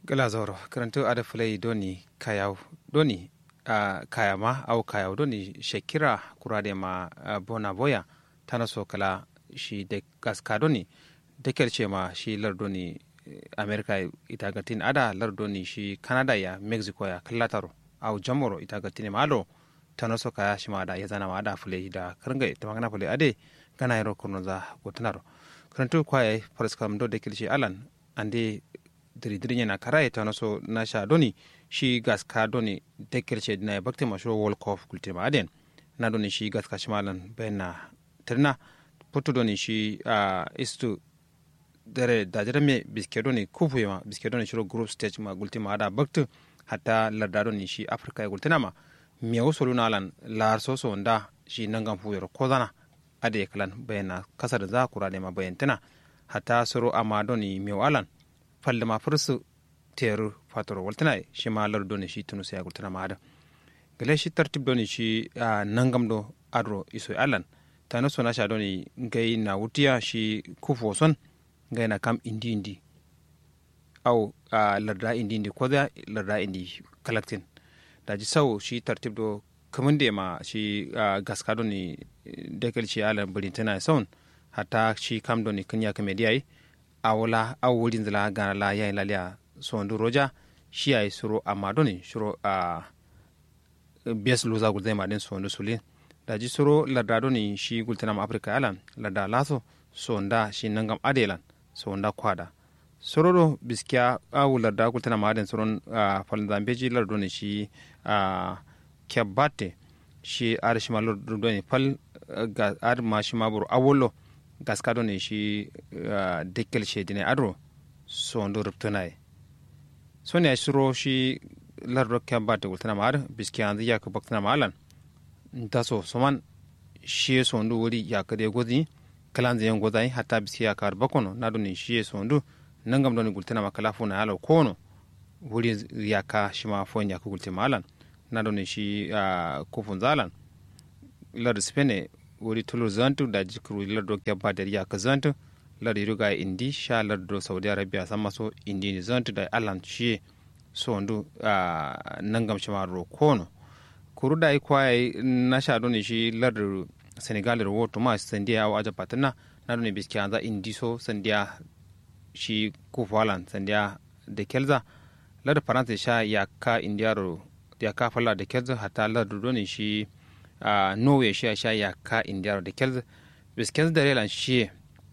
gala zoro karanto ada fulai doni kayaw doni uh, kayama au kayaw doni shekira kurade ma uh, bona boya tana so kala shi de gaska doni de kelce ma shi lar doni america ita gatin ada lar doni shi canada ya mexico ya kallataro au jamoro ita gatin ma ado tana so kaya shi ma da ya zana ma da fulai da karanga ita magana fulai ade gana yaro kurno za gotanaro karanto kwaye faraskam do de kelce alan ande diridirin yana kara ta naso na sha doni shi gas ka doni dekirce na ya bakte mashi world cup kulti ma aden na doni shi gas ka shimalan bayan na tirna putu doni shi a istu dare da jira me biske doni kufu ma biske doni shiro group stage ma gulti ma ada bakte hatta larda doni shi afrika ya gultina ma me wasu luna lan lar so so nda shi nangan fu yoro kozana ade kalan bayan na kasar za kura ne ma bayan tana hatta soro ama doni me alan falle ma fursu teru fatoro waltana shi ma lar doni shi tunu sai gultana ma ada gale shi tartib doni shi nangam do adro iso alan tano sona sha doni ngai na wutiya shi kufo son ngai na kam indi indi au larda indi indi ko da larda indi collecting da ji sau shi tartib do kamun da ma shi gaska doni dekel shi alan bulintana son hatta shi kam doni kanya kamediyai awla aw wurin zala gana la yayin lalia sondu roja shi ay suro amma doni suro a bes luza gulzai ma den sondu sulin da ji suro larda doni shi gultana ma afrika alan larda laso sonda shi nangam adelan sonda kwada suro do biskiya awu larda gultana ma den suron falin zambeji larda doni shi a kyabbate shi ar shi ma larda doni fal ar ma shi ma buru awolo gaskado ne shi uh, dekkel shedine adro sondo ruptunaye soni a shiro shi lardo kembate wultana maar biski anzi yak baktana maalan ntaso soman shi sondu wuri yakade gozi kalanze yon gozai hatta biski yakar bakono nado ne shi sondu nangam doni gultana makala funa alo kono wuri yaka shima fon yaku gulte maalan nado ne shi uh, kufun zalan lardo spene wuri tulur zantu da jikuru lardo kyabba da riya ka zantu lardo riga indi sha lardo saudi arabia sama so indi ni zantu da alan shi so ndu nangam shi maro kono kuru da ikwa na sha doni shi lardo senegal da woto ma sandiya wa aja patana na doni biski anza indi so sandiya shi kufalan sandiya da kelza lardo faransa sha ya ka indiyaro ya ka falla da kelza hatta lardo doni shi uh, norway shi a sha ya ka indiyar da kelz biskez da relan shi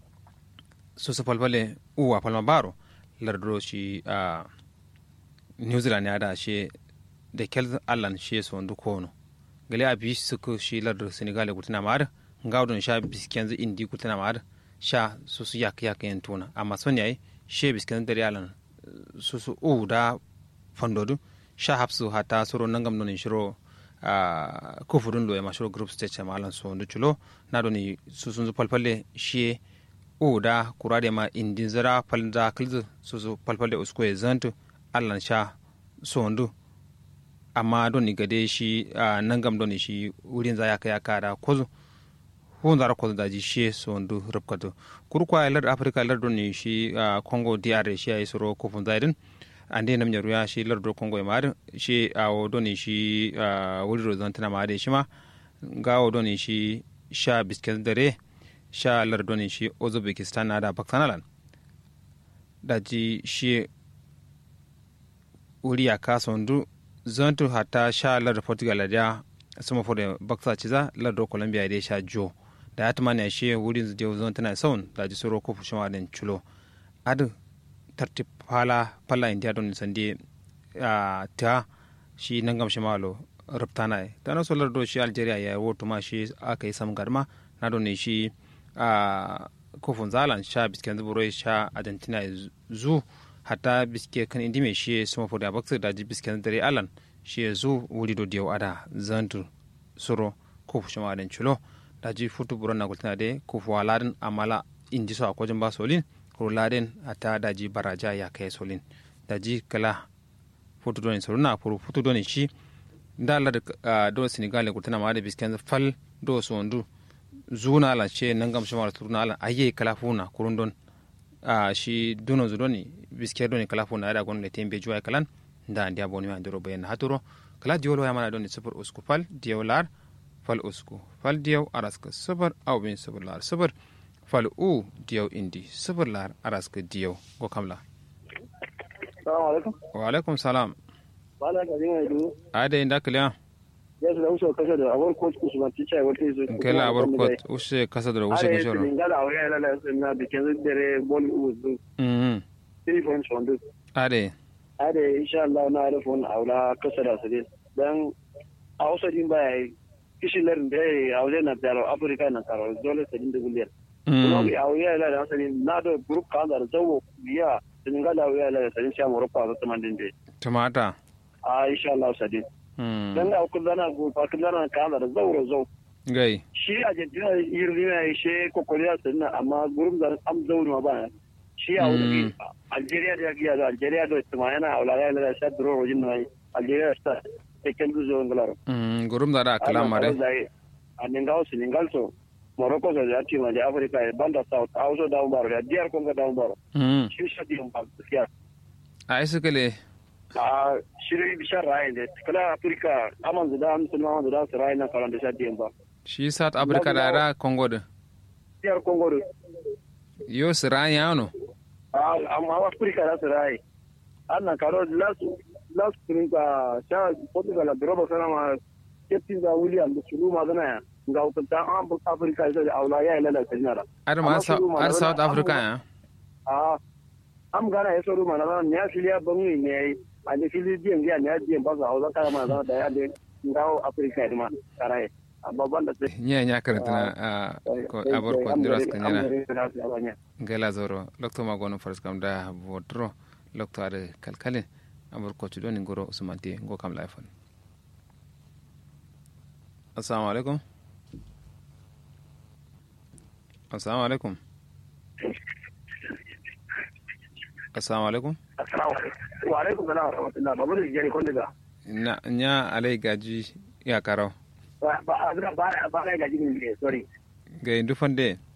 su su falfale uwa falma baro lardro shi uh, new zealand ya da shi da kelz allan shi su wandu kono gale a bi su ku shi lardro senegal gutuna mar ngawdon sha biskenz indi gutuna mar sha su su yak yak yen tuna amma son yayi shi biskenz da relan su su u da fandodu sha hapsu hata suro nangam non shiro Uh, kufurun lo ma shiro group stage ma alan so chulo na do ni susun zu palpalle shi o da kurade ma indin zara palda kilzu susu palpalle usko e zantu alan sha so ndu amma do ni gade shi uh, nangam do ni shi wurin za yaka yaka da kozu hun zara kozu da ji shi so ndu rubkatu kurkwa lar africa lar do ni shi uh, congo dr shi ay soro kufun zaidin ande nam nyaru ya shi lardo kongo e maade shi awo doni shi wuliro zantana maade shi ma gawo doni shi sha bisket dare sha lardo ni shi uzbekistan na da pakistanalan da ji shi wuri ya kasa ndu zantu hata sha lardo portugal da sama fode baksa ciza lardo colombia da sha jo da ya tumani shi wurin zuje zantana saun da ji soro kofu shi ma den chulo adu tartib pala pala india don sandi a ta shi nangam shi malo ruptana e tano solar do shi algeria ya woto ma shi aka yi sam garma na don shi a kofin zalan sha bisken zuburo sha argentina zu hatta biske kan indi me shi sama fodi a baksa da ji bisken dare alan shi zu wuri do diyo ada zantu suro kofu shi ma adan chulo da ji futu buron na gultina de kofu waladin amala indi so akwajin ba solin laden ata daji baraja ya kai solin daji kala foto doni soruna furu foto doni shi da Allah da do Senegal ko tana ma da bisken fal do sondu zuna la ce nan gam shama turna ala aye kala funa kurun don a shi duno zudoni biske doni kala fo na da gon le tembe juwa kalan da ndia boni ma ndiro bayan haturo kala diolo ya mana doni super usku fal diolar fal usku fal diyaw araska sabar aw bin sabar lar sabar fal u diyaw indi sabar lar araska diyaw go kamla salamu alaikum wa alaikum salam bala ga dinga du ade inda kaliya ya su da uso kashe da abun coach usman ticha wata yi su kala abar ko ushe kasa da ushe are ke shoro su ngala awre la la su na bikin dare bol uzu mhm 3 points on this ade are insha Allah na da fon aula kasa da su dan a wasu din baya kishi larin da ya aure na taro afirka na taro dole su din da guliyar kuma mhm bi aure la da asali na da group kan da zawo biya sun ngala aure la da sai sha morocco da tamandin da tumata a insha Allah sadin mhm dan da kullana go fa kullana kan da zawo zawo gai shi argentina yirni na shi kokoriya sun amma gurum da am zauri ma ba shi a wani algeria da ya da algeria da tuma yana a wulaya da sha duro rojin na algeria ta tekel du zo nglar mhm gurum da da kala mare a ningal su ningal so morocco da ya tima da africa e banda south a wasu da baro da diyar konga da baro mhm shi shi di ba gaskiya a isu kale a shiri bishar rayin da kala africa aman da musulman da su rayin na kalan da sha di ba shi south africa da ra congo da diyar kongo da yo siran yano amma afirka za su raye annan karo last last spring ka sha portugal da roba sana ma captain da william da sulu ma zana ya ga hukunta an bu afirka ya da aula ya ilala ta jinara ar ma ar south africa ya a am gana ya soro ma na ne ya filiya bangi ne yayi a ne fili biyan biya ne ya biyan ba za hausa kara ma zana da ya da ngawo afirka ma karaye amma ban da sai nya nya karanta na abor ko ndiras kanyana gela zoro lokto ma gono faras kam da vodro lokto ade kalkale abor ko tudo ni ngoro usmanti ngo kam laifon assalamu alaikum assalamu alaikum assalamu alaikum assalamu alaikum wa alaikum salam wa rahmatullah babu da jari kun daga na nya alai gaji ya karo ba ba ba ba ga jini ne sorry ga indu fande